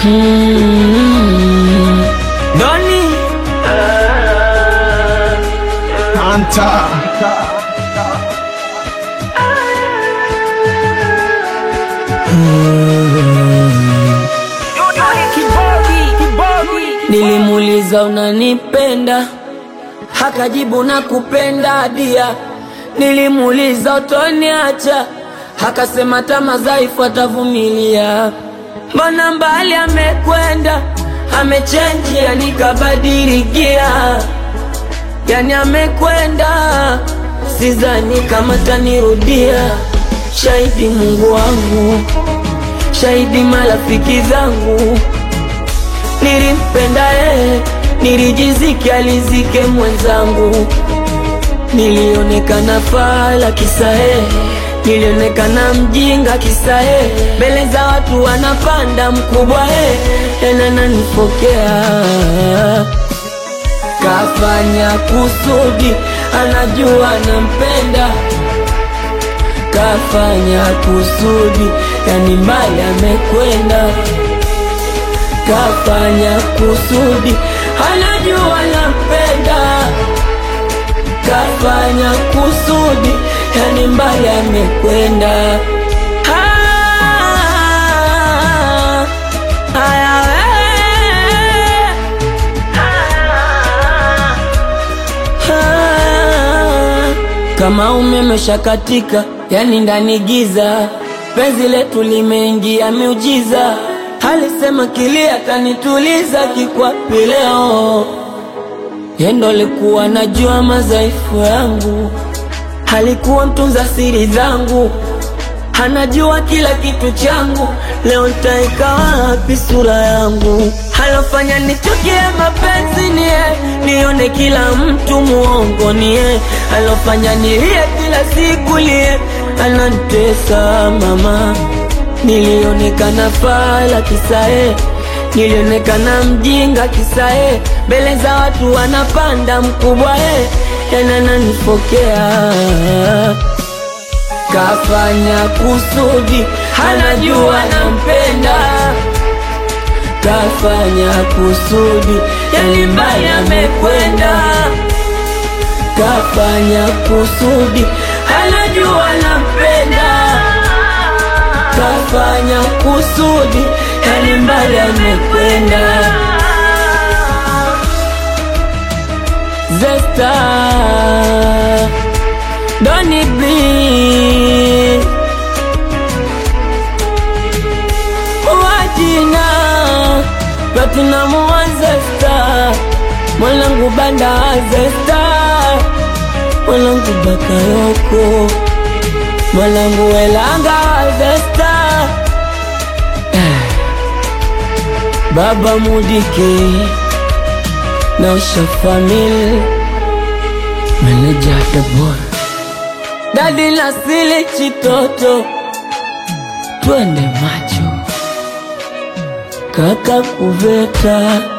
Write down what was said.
Mm. Doni Anta nilimuuliza unanipenda, hakajibu na kupenda dia. Nilimuuliza utoniacha, hakasema tama dhaifu atavumilia. Mbona mbali amekwenda, amechenji, yani kabadili gia, yani amekwenda, sidhani kama tanirudia. Shahidi Mungu wangu, shahidi marafiki zangu nilimpenda yeye, nilijiziki alizike mwenzangu, nilionekana fala kisa yeye, nilionekana mjinga kisa yeye, mbele za watu wanapanda mkubwa yeye, tena nanipokea kafanya kusudi, anajua nampenda, kafanya kusudi, yani mbali amekwenda kafanya kusudi, anajua nampenda, kafanya kusudi, yani mbali amekwenda. Ah, haya we. Ah, kama umeme shakatika, yani ndani giza, penzi letu limeingia miujiza alisema kilia tanituliza kikwapi leo, yendo alikuwa najua madhaifu yangu, alikuwa mtunza siri zangu, anajua kila kitu changu. Leo ntaika wapi sura yangu? Alofanya nichukie mapenzi ni yeye, nione kila mtu muongo ni yeye, alofanya nilie kila siku lie, anantesa mama Nilionekana fala kisae, nilionekana mjinga kisae, mbele za watu wanapanda mkubwa e, tena nanipokea. Kafanya kusudi, anajua nampenda, kafanya kusudi, yani mbali amekwenda. Kafanya kusudi, anajua nampenda kafanya kusudi, yani mbali amekwenda. Zesta Doni B wajina Platinum wa Zesta mwanangu banda wa Zesta mwanangu Bakayoko mwanangu welanga wa Zesta Baba Mudike na Usha Family Meneja the boy Dadi Nasili Chitoto Twende macho Kaka Kuveta